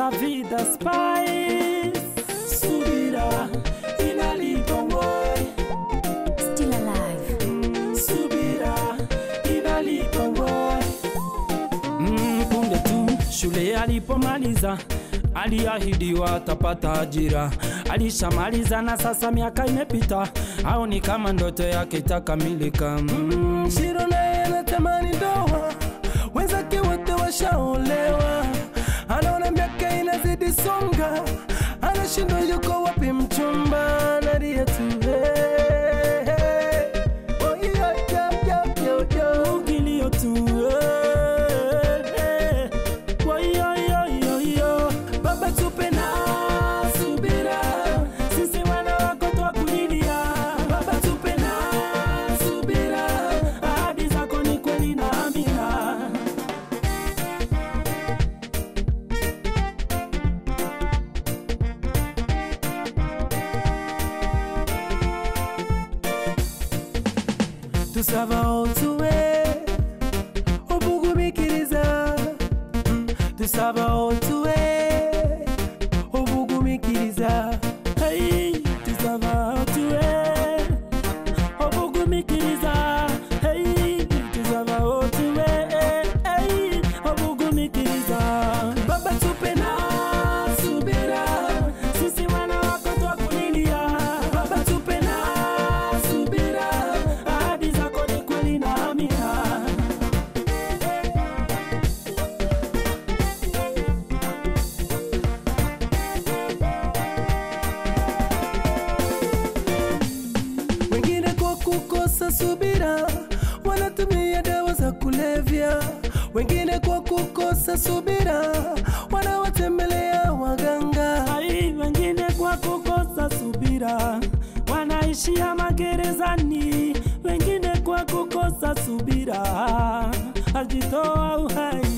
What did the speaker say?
La vida spice Subira inalipa boy Still alive. Subira inalipa boy mm, punde tu shule alipomaliza aliahidiwa atapata ajira alishamaliza na sasa miaka imepita au ni kama ndoto yake itakamilika mm. Shiro naye anatamani ndoa, wenzake wote washaolewa, anaona miaka inazidi songa, anashindwa yuko wapi mchumba, analia tu hey, hey. Oh, yo, yo, yo, yo, yo. kilio tu eh, eh. Woyoyoyoyo. baba tupe na subira sisi wana wako twakulilia baba tupe na subira ahadi zako ni kweli na amina tusaba otuwe obugumikiriza Mm, tusaba otuwe obugumikiriza Hey, tusaba otue obugumikiriza Hey, tusaba otue Hey, obugumikiriza baba tupe na subira sisi wana wako twakulilia baba tupe na subira ahadi zako ni kweli na amina wengine kwa kukosa subira wanatumia dawa za kulevya wengine kwa kukosa subira wanawatembelea waganga ai wengine kwa kukosa subira wanaishia magerezani wengine kwa kukosa subira ajitoa uhai